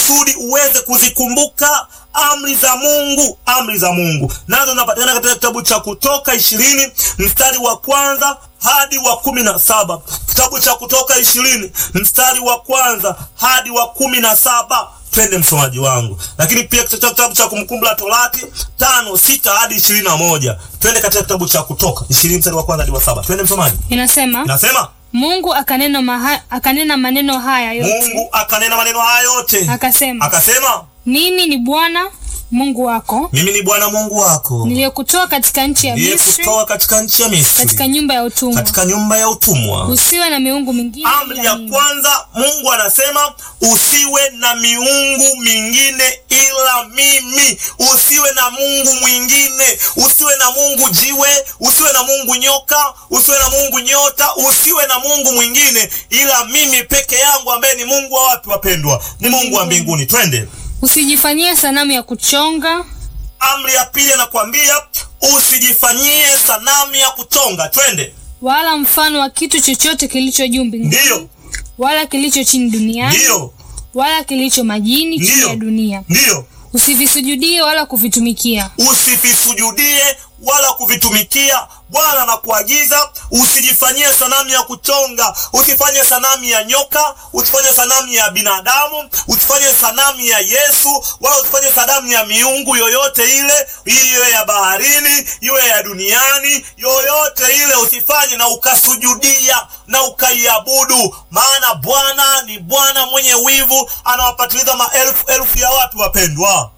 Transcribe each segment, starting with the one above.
kusudi uweze kuzikumbuka amri za Mungu. Amri za Mungu nazo zinapatikana katika kitabu cha Kutoka ishirini mstari wa kwanza hadi wa kumi na saba. Kitabu cha Kutoka ishirini mstari wa kwanza hadi wa kumi na saba. Twende msomaji wangu. Lakini pia katika kitabu cha Kumbukumbu la Torati tano sita hadi ishirini na moja. Twende katika kitabu cha Kutoka ishirini mstari wa kwanza hadi wa saba. Twende msomaji. Inasema Inasema Mungu akanena, maha, akanena maneno haya yote Mungu akanena maneno haya yote, akasema, akasema mimi ni Bwana Mungu wako mimi ni Bwana Mungu wako niliyekutoa katika nchi ya Misri, niliyekutoa katika nchi ya Misri, katika nyumba ya utumwa. katika nyumba ya utumwa. Usiwe na miungu mingine Amri ila ya mimi. kwanza, Mungu anasema usiwe na miungu mingine ila mimi. Usiwe na Mungu mwingine, usiwe na Mungu jiwe, usiwe na Mungu nyoka, usiwe na Mungu nyota, usiwe na Mungu mwingine ila mimi peke yangu, ambaye ni Mungu wa wapi wapendwa? Ni Mungu wa mbinguni. Twende. Usijifanyie sanamu ya kuchonga Amri ya pili anakuambia usijifanyie sanamu ya kuchonga. Twende. wala mfano wa kitu chochote kilicho juu mbinguni Ndiyo, wala kilicho chini duniani ndiyo, wala kilicho majini chini Ndiyo. ya dunia. ndiyo. Usivisujudie wala kuvitumikia. usivisujudie wala kuvitumikia. Bwana anakuagiza usijifanyie sanamu ya kuchonga, usifanye sanamu ya nyoka, usifanye sanamu ya binadamu, usifanye sanamu ya Yesu, wala usifanye sanamu ya miungu yoyote ile, iwe ya baharini, iwe ya duniani, yoyote ile usifanye na ukasujudia na ukaiabudu, maana Bwana ni Bwana mwenye wivu, anawapatiliza maelfu elfu ya watu wapendwa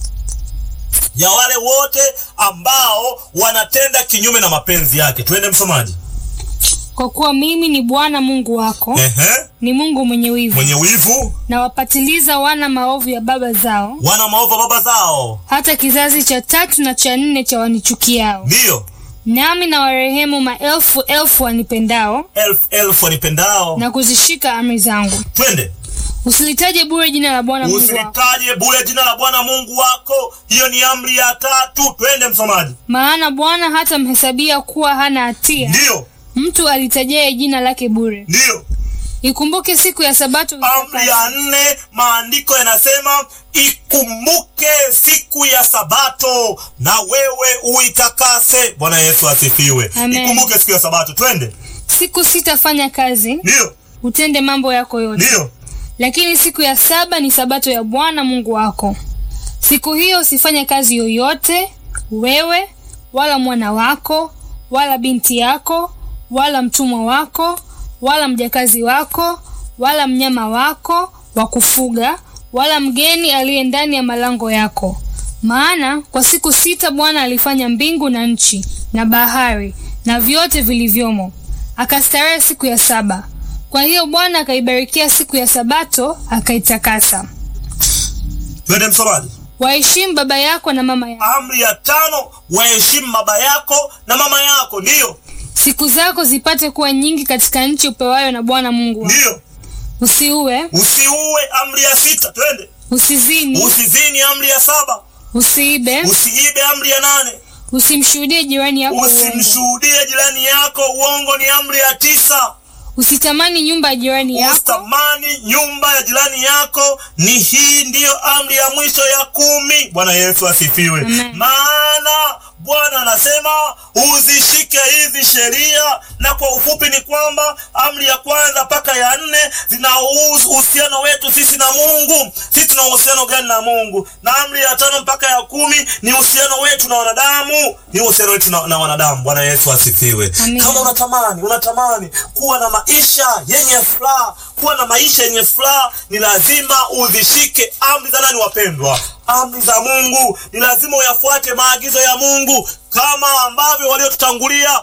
ya wale wote ambao wanatenda kinyume na mapenzi yake. Twende msomaji. Kwa kuwa mimi ni Bwana Mungu wako, Ehe, ni Mungu mwenye wivu, mwenye wivu, na wapatiliza wana maovu ya baba zao, wana maovu baba zao, hata kizazi cha tatu na cha nne cha wanichukiao. ndiyo Nami na warehemu maelfu elfu wanipendao elfu elfu wanipendao. na kuzishika amri zangu. Twende, Usilitaje bure jina la Bwana Mungu wako, usilitaje bure jina la Bwana Mungu wako. Hiyo ni amri ya tatu. Twende msomaji. maana Bwana hatamhesabia kuwa hana hatia Ndiyo, mtu alitajaye jina lake bure. ndiyo. Ikumbuke siku ya Sabato Amri ya nne, maandiko yanasema ikumbuke siku ya Sabato na wewe uitakase. Bwana Yesu asifiwe. Amen. Ikumbuke siku ya Sabato. Twende, siku sita fanya kazi, ndiyo, utende mambo yako yote, ndiyo. lakini siku ya saba ni Sabato ya Bwana Mungu wako. Siku hiyo usifanye kazi yoyote, wewe wala mwana wako wala binti yako wala mtumwa wako wala mjakazi wako wala mnyama wako wa kufuga wala mgeni aliye ndani ya malango yako. Maana kwa siku sita Bwana alifanya mbingu na nchi na bahari na vyote vilivyomo, akastarehe siku ya saba. Kwa hiyo Bwana akaibarikia siku ya Sabato akaitakasa. Twende msomaji. Waheshimu baba yako na mama yako, Amri ya tano, waheshimu baba yako na mama yako. Ndiyo, siku zako zipate kuwa nyingi katika nchi upewayo na Bwana Mungu wako. ndiyo. Usiue, Usiue. Amri ya sita. Twende. usizini, Usizini. Amri ya saba. usiibe, Usiibe. Amri ya nane. usimshuhudie jirani yako uongo, Usimshuhudie jirani yako uongo. Ni amri ya tisa. usitamani nyumba ya jirani yako, Usitamani nyumba ya jirani yako. Ni hii ndiyo amri ya mwisho ya kumi. Bwana Yesu asifiwe. Amen. Maana Bwana anasema uzishike hizi sheria, na kwa ufupi ni kwamba amri ya kwanza mpaka ya nne zinahusu uhusiano wetu sisi na Mungu. Sisi tuna uhusiano gani na Mungu? Na amri ya tano mpaka ya kumi ni uhusiano wetu na wanadamu, ni uhusiano wetu na, na wanadamu. Bwana Yesu asifiwe. Amen. Kama unatamani unatamani kuwa na maisha yenye furaha, kuwa na maisha yenye furaha, ni lazima uzishike amri za nani, wapendwa? Amri za Mungu. Ni lazima uyafuate maagizo ya Mungu kama ambavyo waliotutangulia